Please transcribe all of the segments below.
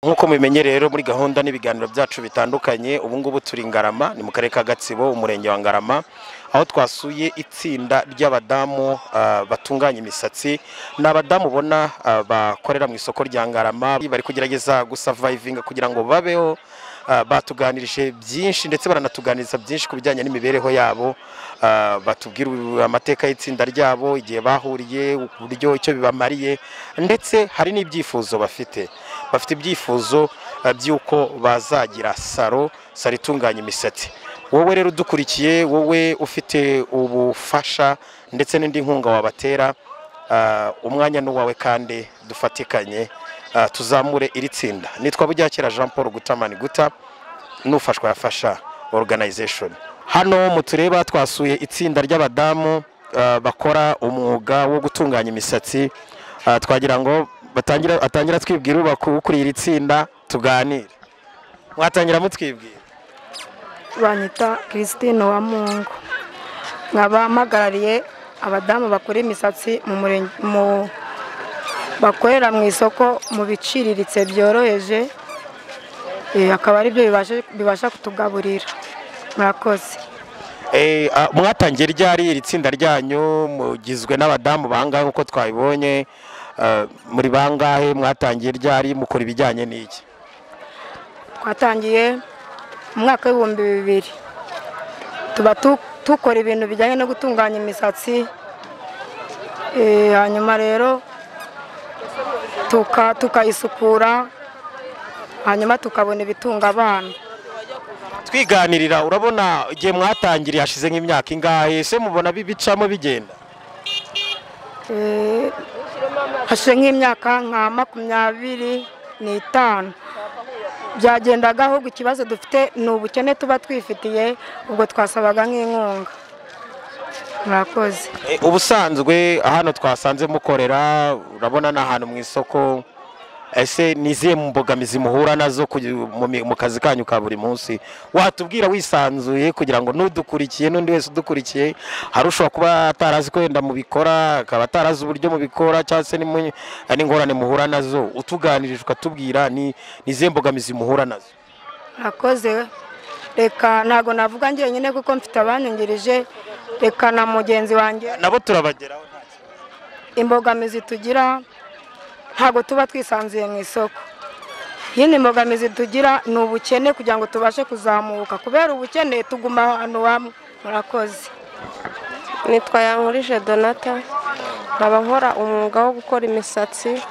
nk'uko mubimenye rero muri gahunda n'ibiganiro byacu bitandukanye ubu ngubu turi ngarama ni mu karere ka gatsibo umurenge wa ngarama aho twasuye itsinda ry'abadamu ah, batunganya imisatsi ni abadamu ubona ah, bakorera mu isoko rya ngarama bari kugerageza gusavayivinga kugira ngo babeho ah, batuganirije byinshi ndetse baranatuganiriza byinshi ku bijyanye n'imibereho yabo ah, batubwira amateka y'itsinda ryabo igihe bahuriye uburyo icyo bibamariye ndetse hari n'ibyifuzo bafite bafite ibyifuzo eh, by'uko bazagira salo salo itunganya imisatsi wowe rero udukurikiye wowe ufite ubufasha ndetse n'indi nkunga wabatera ah, umwanya ni uwawe kandi dufatikanye ah, tuzamure iri tsinda nitwa bujyakera jean paul gutamani guta n'ufashwa yafasha organization hano mutureba twasuye itsinda ry'abadamu ah, bakora umwuga wo gutunganya imisatsi Ah, twagira ngo batangira atangira twibwira ubaku- ukuriye iri tsinda tuganire mwatangira mutwibwira banyita christine wa mungu nkaba mpagarariye abadamu bakora imisatsi mu murenge mu bakorera mu isoko mu biciriritse byoroheje Eh, akaba ari byo bibasha- bibasha kutugaburira murakoze Eh, ah, mwatangiye ryari iri tsinda ryanyu mugizwe n'abadamu bangahe nk'uko twabibonye Ah, muri bangahe mwatangiye ryari mukora ibijyanye n'iki twatangiye mu mwaka w'ibihumbi bibiri tuba tu- dukora ibintu bijyanye no gutunganya imisatsi Eh, hanyuma rero tuka- tukayisukura hanyuma tukabona ibitunga abana twiganirira urabona igihe mwatangiriye hashize nk'imyaka ingahe ese mubona bibicamo bigenda Eh, hashize nk'imyaka nka makumyabiri n'itanu byagendaga ahubwo ikibazo dufite ni ubukene tuba twifitiye ubwo twasabaga nk'inkunga murakoze Eh, ubusanzwe hano twasanze mukorera urabona ni ahantu mu isoko ese ni izihe mbogamizi muhura nazo kugi- mu mi- mu kazi kanyu ka buri munsi watubwira wisanzuye kugira ngo n'udukurikiye n'undi wese udukurikiye hari ushobora kuba atarazi kwenda mu bikora akaba atarazi uburyo mu bikora cyangwa se n'imu- n'ingorane muhura nazo utuganirije ukatubwira ni ni izihe mbogamizi muhura nazo murakoze reka ntabwo navuga njyenyine kuko mfite abanyungirije reka na mugenzi wanjye nabo turabageraho nta kibazo. imbogamizi tugira ntabwo tuba twisanzuye mu isoko yindi imbogamizi tugira ni ubukene kugira ngo tubashe kuzamuka kubera ubukene tuguma ahantu hamwe murakoze nitwa yankurije donata nkaba nkora umwuga wo gukora imisatsi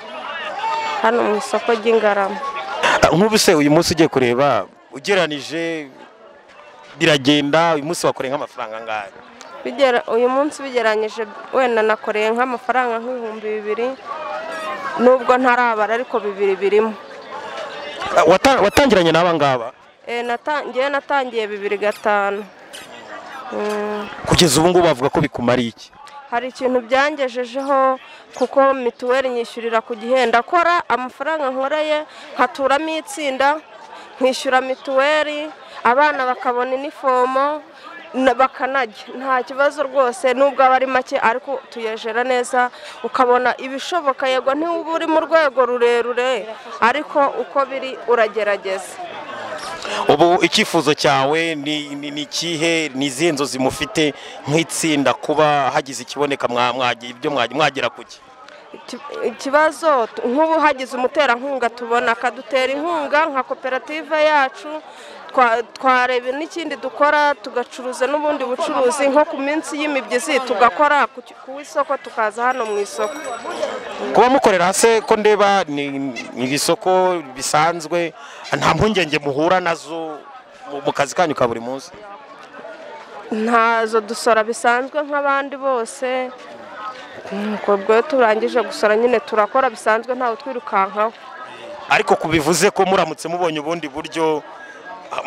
hano mu isoko ry'ingarama Ah, nk'ubu se uyu munsi ugiye kureba ugeranije biragenda uyu munsi wakoreye nk'amafaranga angahe Bigera- uyu munsi bigeranyije wenda nakoreye nk'amafaranga nk'ibihumbi bibiri nubwo ntarabara ariko bibiri birimo Ah, wata- watangiranye n'aba ngaba Eh, nata- njyewe natangiye bibiri gatanu Mm. kugeza ubu ngubu bavuga ko bikumariye iki hari ikintu byangejejeho kuko mituweli nyishyurira ku gihe ndakora amafaranga nkoreye nkaturamo itsinda nkishyura mituweli abana bakabona inifomo na- bakanarya nta kibazo rwose nubwo aba ari make ariko tuyejera neza ukabona ibishoboka yego ntiwuba uri mu rwego rurerure ariko uko biri uragerageza ubu icyifuzo cyawe ni ni- ni ikihe ni izihe nzozi mufite nk'itsinda kuba hagize ikiboneka mwa- mwagira- ibyo mwagira- mwagera ku ki Iki- ikibazo tu- nk'ubu hagize umuterankunga tubona akadutera inkunga nka koperative yacu twa- twareba n'ikindi dukora tugacuruza n'ubundi bucuruzi nko ku minsi y'imibyizi tugakora ku ki- ku isoko tukaza hano mu isoko kuba mukorera hasi ko ndeba ni ni ibisoko bisanzwe nta mpungenge muhura nazo mu- mu kazi kanyu ka buri munsi ntazo dusora bisanzwe nk'abandi bose nuko ubwo iyo turangije gusora nyine turakora bisanzwe ntawe twirukankaho ariko kubivuze ko muramutse mubonye ubundi buryo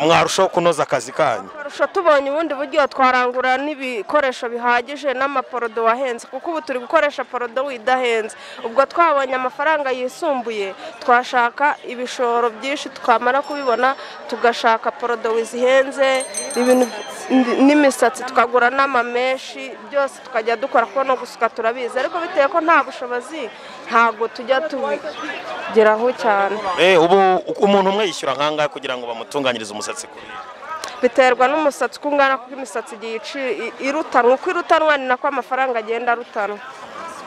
mwarushaho kunoza akazi kanyu Akarusho tubonye ubundi buryo twarangura n'ibikoresho bihagije n'amaporodo wahenze kuko ubu turi gukoresha porodo widahenze ubwo twabonye amafaranga yisumbuye twashaka ibishoro byinshi twamara kubibona tugashaka porodo zihenze ibintu ndi- n'imisatsi tukagura n'amameshi byose tukajya dukora kuko no gusuka turabizi ariko bitewe ko nta bushobozi ntabwo tujya tubigeraho cyane Eh, ubu umuntu umwe yishyura nk'angahe kugira ngo bamutunganyirize umusatsi kuri biterwa n'umusatsi uko ungana kuko imisatsi igiye ici- i- irutanwa uko irutanwa ni nako amafaranga agenda arutanwa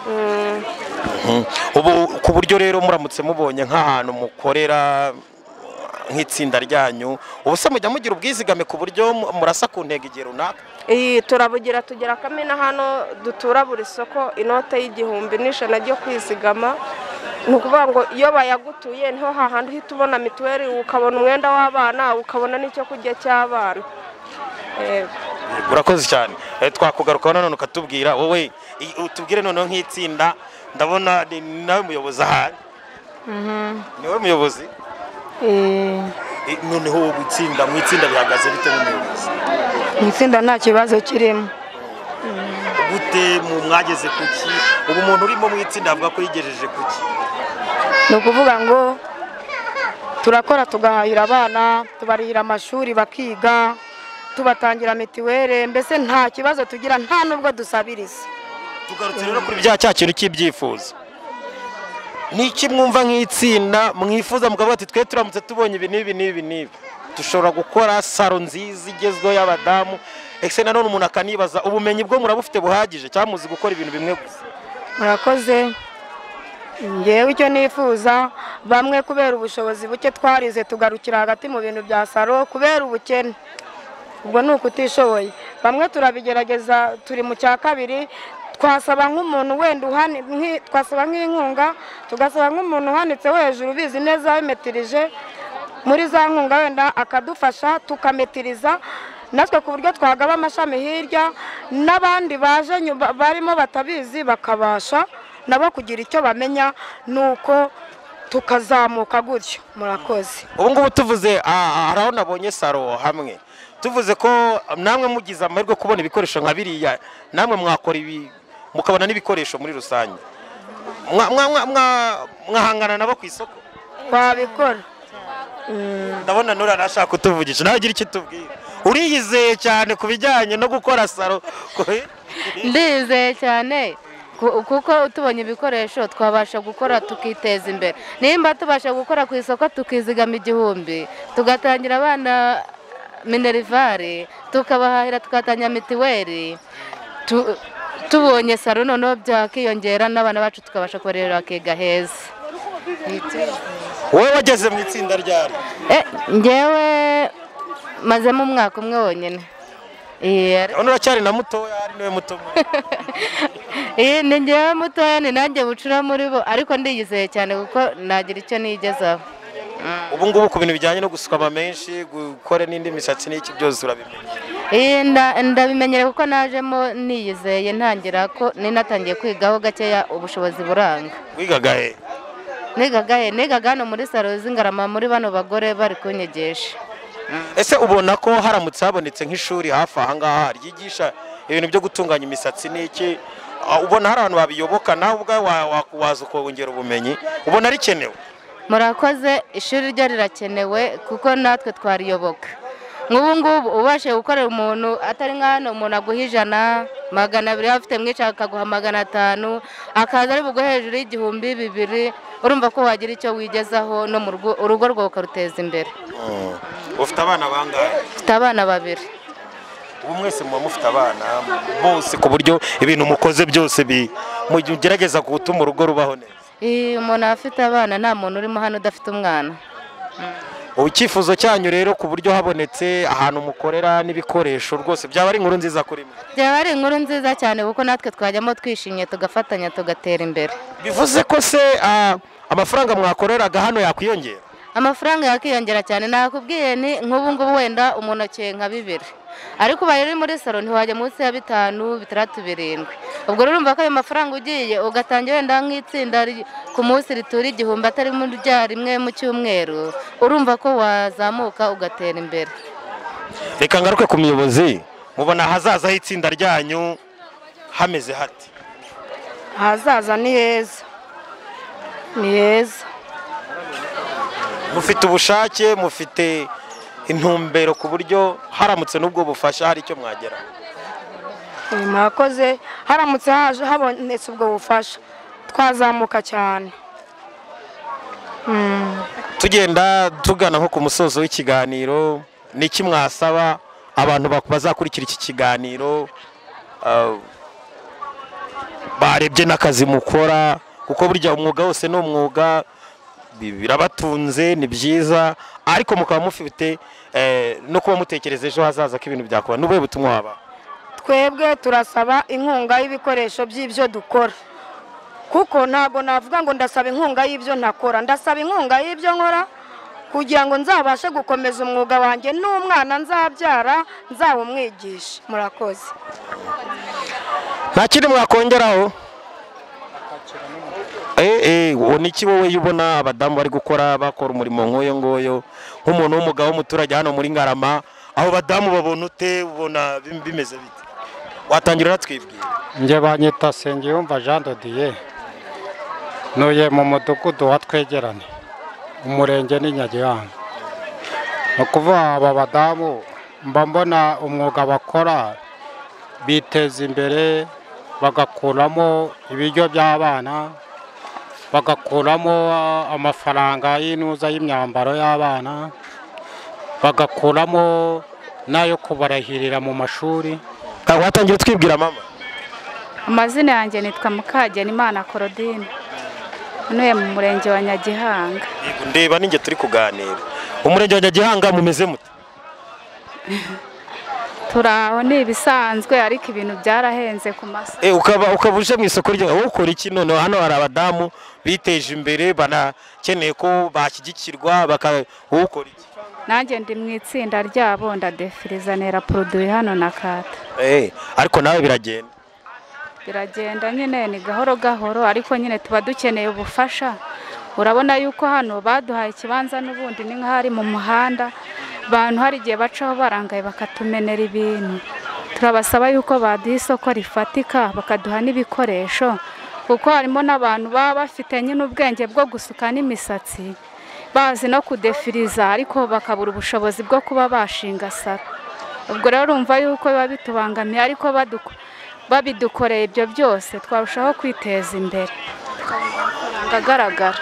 Mm. ubu ku buryo rero muramutse mubonye nk'ahantu mukorera nk'itsinda ryanyu ubu se mujya mugira ubwizigame ku buryo mu- murasa ku ntego igihe runaka iyi turabugira tugera kamena hano dutura buri soko inote y'igihumbi n'ijana ryo kwizigama ni ukuvuga ngo iyo bayagutuye niho hahandi uhita ubona mituweli ukabona umwenda w'abana ukabona n'icyo kurya cy'abana Yego. urakoze cyane Eh, twakugarukaho nanone ukatubwira wowe i- utubwire noneho nk'itsinda ndabona ni nawe muyobozi ahari ni wowe muyobozi Eh, noneho ubu itsinda mu itsinda bihagaze bite n'umuyobozi mu itsinda nta kibazo kirimo gute mu mwageze ku ki ubu umuntu urimo mu itsinda avuga ko yigejeje ku ki ni ukuvuga ngo turakora tugahahira abana tubarihira amashuri bakiga tubatangira mituweli mbese nta kibazo tugira nta n'ubwo dusabiriza tugarutse rero kuri bya cya kintu cy'ibyifuzo ni iki mwumva nk'itsinda mwifuza mukavuga ati twe turamutse tubonye ibi n'ibi n'ibi n'ibi dushobora gukora saro nziza igezweho y'abadamu ese nanone umuntu akanibaza ubumenyi bwo murabufite buhagije cyangwa muzi gukora ibintu bimwe gusa murakoze ngewe icyo nifuza bamwe kubera ubushobozi buke twarize tugarukira hagati mu bintu bya saro kubera ubukene ubwo ni ukutishoboye bamwe turabigerageza turi mu cya kabiri twasaba nk'umuntu wenda uhani nk'i- twasaba nk'inkunga tugasaba nk'umuntu uhanitse wo hejuru ubizi neza wimetirije muri za nkunga wenda akadufasha tukametiriza natwe ku buryo twagaba amashami hirya n'abandi baje nyuma barimo batabizi bakabasha nabo kugira icyo bamenya nuko tukazamuka gutyo murakoze ubu ngubu tuvuze ah, hari aho nabonye saro hamwe tuvuze ko namwe mugize amahirwe kubona ibikoresho nka biriya namwe mwakora ibi mukabona n'ibikoresho muri rusange Mwa- mwa- mwa- mwa- mwahangana nabo ku isoko twabikora ndabona nura nashaka kutuvugisha nawe ugira icyo utubwira uriyizeye cyane ku bijyanye no gukora saro ku- ndizeye cyane ku- kuko tubonye ibikoresho twabasha gukora tukiteza imbere nimba tubasha gukora ku isoko tukizigama igihumbi tugatangira abana minerivare tukabahahira tugatangira mitiweli tu- tubonye saro noneho byakiyongera n'abana bacu tukabasha kubarera bakiga heza wowe wageze mu itsinda ryari Eh, njyewe mazemo umwaka umwe wonyine Eh, ariko- urabona uracyari na mutoya ari niwe muto muri- Iyi ni njyewe mutoya ni nanjye bucura muri bo ariko ndiyizeye cyane kuko nagira icyo nigezaho ubu ngubu ku bintu bijyanye no gusukama menshi gukora n'indi misatsi n'iki byose urabimenya Iyi nda- ndabimenyere kuko najemo niyizeye ntangira ko ninatangiye kwigaho gakeya ubushobozi buranga wigaga he nigaga he nigaga hano muri saro z'ingarama muri bano bagore bari kunyigisha ese ubona ko haramutse habonetse nk'ishuri hafi aha ngaha ryigisha ibintu byo gutunganya imisatsi n'iki ah, ubona hari abantu babiyoboka nawe ubwawe wa- wa- waza ukongera ubumenyi ubona rikenewe murakoze ishuri ryo rirakenewe kuko natwe twariyoboka nk'ubu ngubu ubashe gukorera umuntu atari nka hano umuntu aguha ijana magana abiri waba ufite mwinshi akaguha magana atanu akaza ari buguhe hejuru y'igihumbi bibiri urumva ko wagira icyo wigezaho no mu rugo urugo rwawe ukaruteza imbere ufite abana bangahe ufite abana babiri ubu mwese muba mufite abana bose ku buryo ibintu mukoze byose bi- mugerageza gutuma urugo rubaho neza Iyo umuntu afite abana nta muntu urimo hano udafite umwana ubu icyifuzo cyanyu rero ku buryo habonetse ahantu mukorera n'ibikoresho rwose byaba ari inkuru nziza kuri mwe byaba ari inkuru nziza cyane kuko natwe twajyamo twishimye tugafatanya tugatera imbere bivuze ko se ah, amafaranga mwakoreraga hano yakwiyongera amafaranga yakiyongera cyane nakubwiye ni nk'ubu ngubu wenda umuntu akeye nka bibiri ariko ubaye uri muri salo ntiwajya munsi ya bitanu bitandatu birindwi ubwo rero urumva ko ayo mafaranga ugiye ugatangira wenda nk'itsinda ri- ku munsi ritura igihumbi atari muri rya rimwe mu cyumweru urumva ko wazamuka ugatera imbere reka ngaruke ku muyobozi mubona ahazaza h'itsinda ryanyu hameze hati ahazaza ni heza ni heza mufite ubushake mufite intumbero ku buryo haramutse n'ubwo bufasha hari icyo mwagera uyu mwakoze haramutse haje habonetse ubwo bufasha twazamuka cyane tugenda tugana nko ku musozo w'ikiganiro ni iki mwasaba abantu bak- bazakurikira iki kiganiro ah, barebye n'akazi mukora kuko burya umwuga wose ni umwuga bi- birabatunze ni byiza ariko mukaba mufite eh, no kuba mutekereza ejo hazaza ko ibintu byakuba n'ubuhe butumwa waba twebwe turasaba inkunga y'ibikoresho by'ibyo dukora kuko ntabwo navuga ngo ndasaba inkunga y'ibyo ntakora ndasaba inkunga y'ibyo nkora kugira ngo nzabashe gukomeza umwuga wanjye n'umwana nzabyara nzawumwigisha murakoze nta kindi mwakongeraho Eh, eh, uwo ni iki wowe ubona abadamu bari gukora bakora umurimo nk'uyo nguyo nk'umuntu w'umugabo w'umuturage hano muri ngarama aho badamu babona ute ubona bim- bimeze bite watangira unatwibwira njye banyita Nsengiyumva Jean de Dieu ntuye mu mudugudu wa twegerane umurenge ni Nyagihanga ni ukuvuga aba badamu mba mbona umwuga bakora biteza imbere bagakuramo ibiryo by'abana bagakuramo ah, amafaranga y'inuza y'imyambaro y'abana bagakuramo n'ayo kubarahirira mu mashuri Ah, watangira utwibwira mama amazina yanjye nitwa mukageni imana korodine ntuye mu murenge wa nyagihanga Yego, ndeba ninjye turi kuganira umurenge wa nyagihanga mumeze mute turi aho ni ibisanzwe ariko ibintu byarahenze ku masa Eh, ukaba ukaba uje mu isoko ryo wowe ukora iki noneho hano hari abadamu biteje imbere banakeneye ko bashyigikirwa baka wowe ukora iki nanjye ndi mu itsinda ryabo ndadefirizanira poroduwi hano na kata Eh, ariko nawe biragenda biragenda nyine ni gahoro gahoro ariko nyine tuba dukeneye ubufasha urabona yuko hano baduhaye ikibanza n'ubundi ni nk'ahari mu muhanda abantu hari igihe bacaho barangaye bakatumenera ibintu turabasaba yuko baduha isoko rifatika bakaduha n'ibikoresho kuko harimo n'abantu baba bafite nyine ubwenge bwo gusuka n'imisatsi bazi no kudefiriza ariko bakabura ubushobozi bwo kuba bashinga saro ubwo rero urumva yuko biba bitubangamiye ariko baduko- babidukoreye ibyo byose twarushaho kwiteza imbere Amafaranga agaragara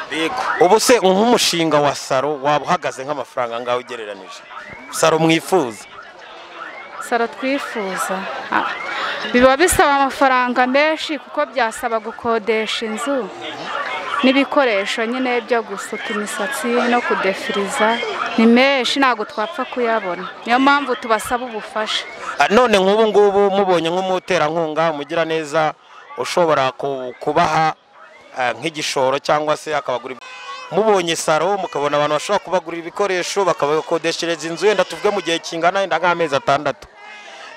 ubu se nk'umushinga wa saro waba uhagaze nk'amafaranga angahe ugereranije saro mwifuza saro twifuza ah, biba bisaba amafaranga menshi kuko byasaba gukodesha inzu n'ibikoresho nyine byo gusuka imisatsi no kudefiriza ni menshi ntabwo twapfa kuyabona niyo mpamvu tubasaba ubufasha Ah, none nk'ubu ngubu mubonye nk'umuterankunga umugira neza ushobora ku- kubaha ah, nk'igishoro cyangwa se akabagura ibi- mubonye saro mukabona abantu bashobora kubagurira ibikoresho bakabakodeshereza inzu yenda tuvuge mu gihe kingana wenda nk'amezi atandatu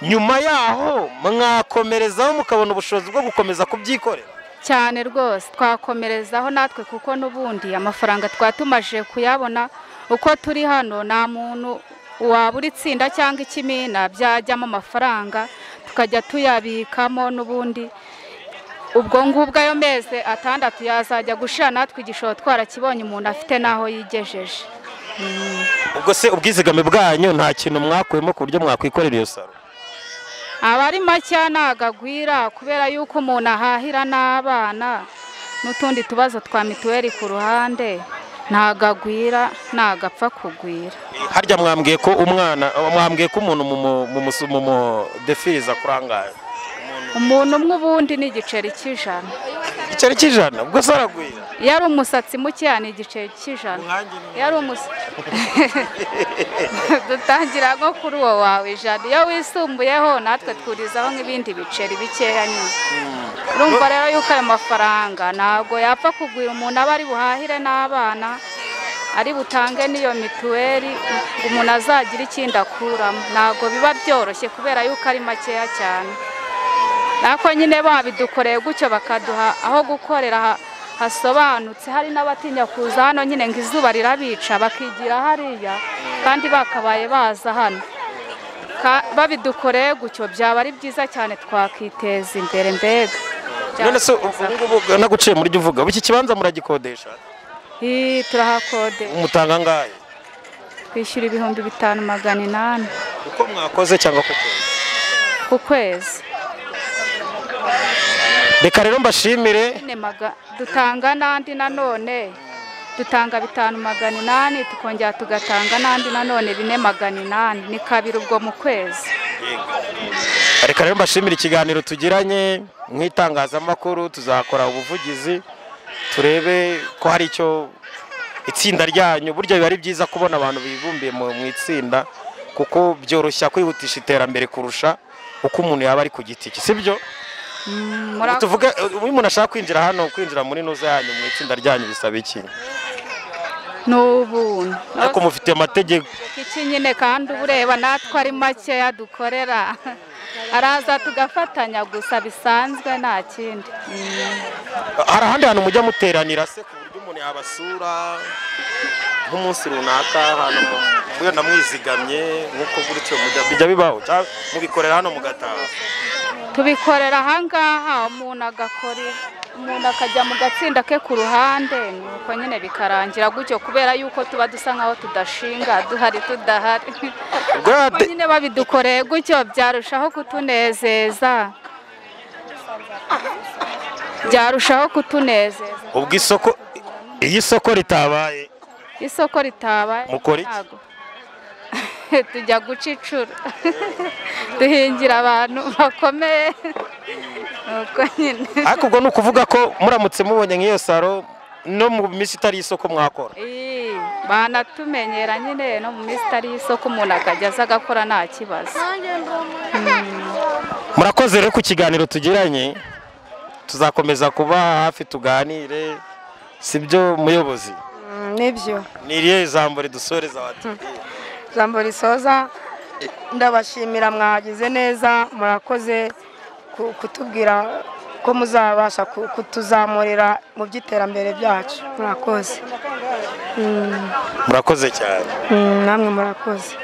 nyuma yaho mwakomerezaho mukabona ubushobozi bwo gukomeza kubyikorera cyane rwose twakomerezaho natwe kuko n'ubundi amafaranga twatumaje kuyabona uko turi hano nta muntu wabura itsinda cyangwa ikimina byajyamo amafaranga tukajya tuyabikamo n'ubundi ubwo ngubwo ayo mezi atandatu yazajya gushira natwe igishoro twarakibonye umuntu afite n'aho yigejeje ubwo se ubwizigame bwanyu nta kintu mwakuyemo ku buryo mwakwikorera iyo saro aba ari makeya ntabwo agwira kubera yuko umuntu ahahira n'abana n'utundi tubazo twa mituweli ku ruhande ntabwo agwira ntabwo apfa kugwira harya mwambwiye ko umwana mwambwiye ko umuntu mumu- mumusu- mumudefiriza kurangaye umuntu umwe ubundi ni igiceri cy'ijana igiceri cy'ijana ubwo se aragwira iyo ari umusatsi mukeya ni igiceri cy'ijana iyo ari umusatsi dutangira nko kuri uwo wawe ijana iyo wisumbuyeho natwe twurizaho nk'ibindi biceri bikeya nyine urumva rero yuko ayo mafaranga ntabwo yapfa kugwira umuntu aba ari buhahire n'abana ari butange n'iyo mituweli ngo umuntu azagire ikindi akuramo ntabwo biba byoroshye kubera yuko ari makeya cyane nako nyine babidukoreye gutyo bakaduha aho gukorera ha- hasobanutse hari n'abatinya kuza hano nyine ngo izuba rirabica bakigira hariya kandi bakabaye baza hano Ka- babidukoreye gutyo byaba ari byiza cyane twakiteza imbere mbega none se ubungubu naguciye muri jya uvuga ubu iki kibanza muragikodesha Ii, turahakodesha umutanga angahe twishyura ibihumbi bitanu magana inani uko mwakoze cyangwa kuko ku kwezi reka rero mbashimire Nyine maga- dutanga n'andi nanone dutanga bitanu magana inani tukongera tugatanga n'andi nanone bine magana inani ni kabiri ubwo mu kwezi reka rero mbashimire ikiganiro tugiranye nk'itangazamakuru tuzakora ubuvugizi turebe ko hari icyo itsinda ryanyu burya biba ari byiza kubona abantu bibumbiye mu mu itsinda kuko byoroshya kwihutisha iterambere kurusha uko umuntu yaba ari ku giti cye sibyo Murakoze. tuvuge iyo umuntu ashaka kwinjira hano kwinjira muri nuza yanyu mu itsinda ryanyu bisaba iki ni ubuntu ariko mufite amategeko iki nyine kandi uba ureba natwe ari makeya dukorera araza tugafatanya gusa bisanzwe nta kindi hari ahandi hantu mujya muteranira se ku buryo umuntu yabasura nk'umunsi runaka ahantu mwenda mwizigamye nk'uko gutyo mujya bijya bibaho cyangwa mubikorera hano mugataha tubikorera ahangaha umuntu agakora ibi- umuntu akajya mu gatsinda ke ku ruhande nuko nyine bikarangira gutyo kubera yuko tuba dusa nkaho tudashinga duhari tudahari ubwo Kuko yate- nyine babidukoreye gutyo byarushaho kutunezeza byarushaho kutunezeza ubwo isoko iyo isoko ritabaye isoko ritabaye Mukora iki? ntago. tujya guca incuro duhingira abantu bakomeye nuko nyine ariko ubwo ni ukuvuga ko muramutse mubonye nk'iyo saro no mu minsi itari isoko mwakora Ii, banatumenyera nyine no mu minsi itari y'isoko umuntu akajya aza agakora nta kibazo murakoze rero ku kiganiro tugiranye tuzakomeza kuba hafi tuganire sibyo muyobozi Mm, nibyo ni irihe jambo ridusoreza watubwiye jambo risoza ndabashimira mwagize neza murakoze ku- kutubwira ko muzabasha ku- kutuzamurira mu by'iterambere byacu murakoze Mm, murakoze cyane mm, namwe murakoze